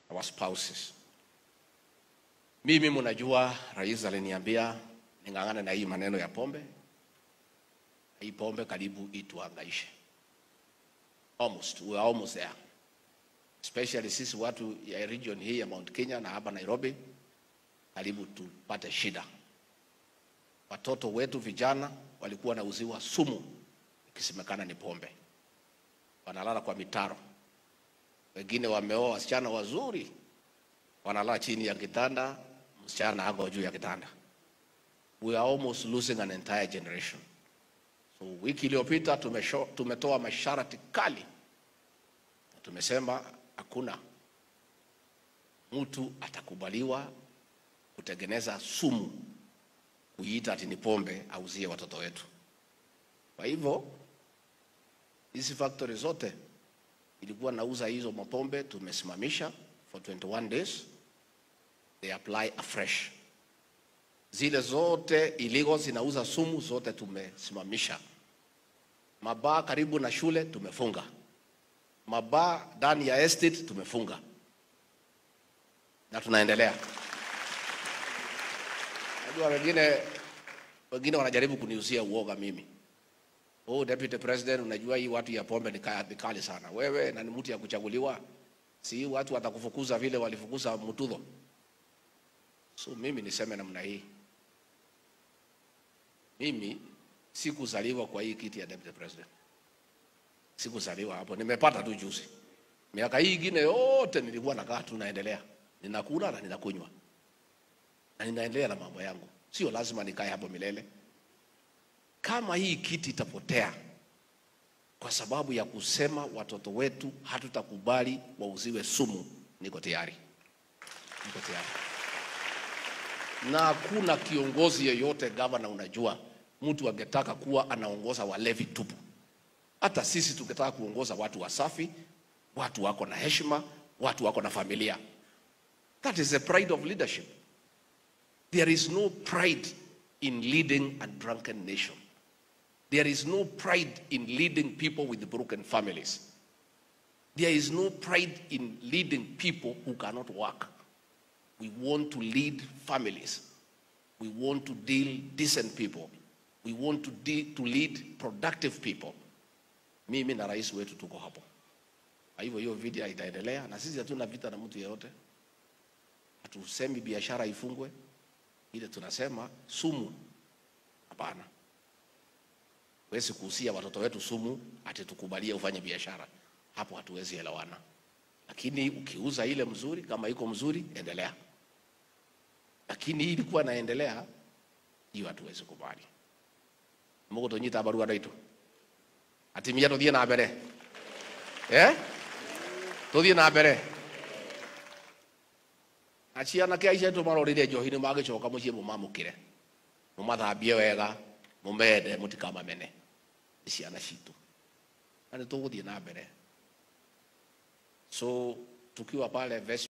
our spouses. Mimi mnajua, rais aliniambia ning'ang'ane na hii maneno ya pombe. Hii pombe karibu ituangaishe, almost we are almost there, especially sisi watu ya region hii ya Mount Kenya na hapa Nairobi, karibu tupate shida. Watoto wetu vijana walikuwa wanauziwa sumu ikisemekana ni pombe, wanalala kwa mitaro. Wengine wameoa wasichana wazuri, wanalala chini ya kitanda, msichana ako juu ya kitanda. We are almost losing an entire generation. So wiki iliyopita tumesho- tumetoa masharti kali, na tumesema hakuna mtu atakubaliwa kutengeneza sumu kuiita ati ni pombe auzie watoto wetu. Kwa hivyo hizi factory zote ilikuwa nauza hizo mapombe tumesimamisha for 21 days, they apply afresh. Zile zote illegal zinauza sumu zote tumesimamisha. Mabaa karibu na shule tumefunga, mabaa ndani ya estate tumefunga, na tunaendelea. Najua wengine wengine wanajaribu kuniuzia uoga mimi. Oh, Deputy President, unajua hii watu ya pombe ni kaya- ni kali sana. Wewe na ni mtu ya kuchaguliwa, si hii watu watakufukuza vile walifukuza Mutudho. So mimi niseme namna hii, mimi sikuzaliwa kwa hii kiti ya Deputy President, sikuzaliwa hapo, nimepata tu juzi. Miaka hii ingine yote nilikuwa nakaa tu naendelea, ninakula na ninakunywa na ninaendelea na mambo yangu, sio lazima nikae hapo milele. Kama hii kiti itapotea kwa sababu ya kusema watoto wetu hatutakubali wauziwe sumu, niko tayari, niko tayari. Na hakuna kiongozi yeyote gavana, unajua mtu angetaka kuwa anaongoza walevi tupu. Hata sisi tungetaka kuongoza watu wasafi, watu wako na heshima, watu wako na familia. That is the pride of leadership. There is no pride in leading a drunken nation. There is no pride in leading people with broken families. There is no pride in leading people who cannot work. We want to lead families. We want to deal decent people. We want to, de- to lead productive people. Mimi na rais wetu tuko hapo. Kwa hivyo hiyo vita itaendelea, na sisi hatuna vita na mtu yeyote. Hatusemi biashara ifungwe, ile tunasema sumu, hapana. Huwezi kuhusia watoto wetu sumu ati tukubalie ufanye biashara, hapo hatuwezi elewana. Lakini ukiuza ile mzuri, kama iko mzuri, endelea. Lakini hii ilikuwa naendelea, hiyo hatuwezi kubali. Mungu tonyita barua ndaitu atimia tuthie na mbere eh tuthie na mbere acianake aicia tumarorire njohi nĩ magĩcoka mũciĩ mũmamũkĩre mũmathambie wega mũmende mũtikamamene nĩ ciana citũ na nĩ tũgũthiĩ na mbere so tukiwa pale Ves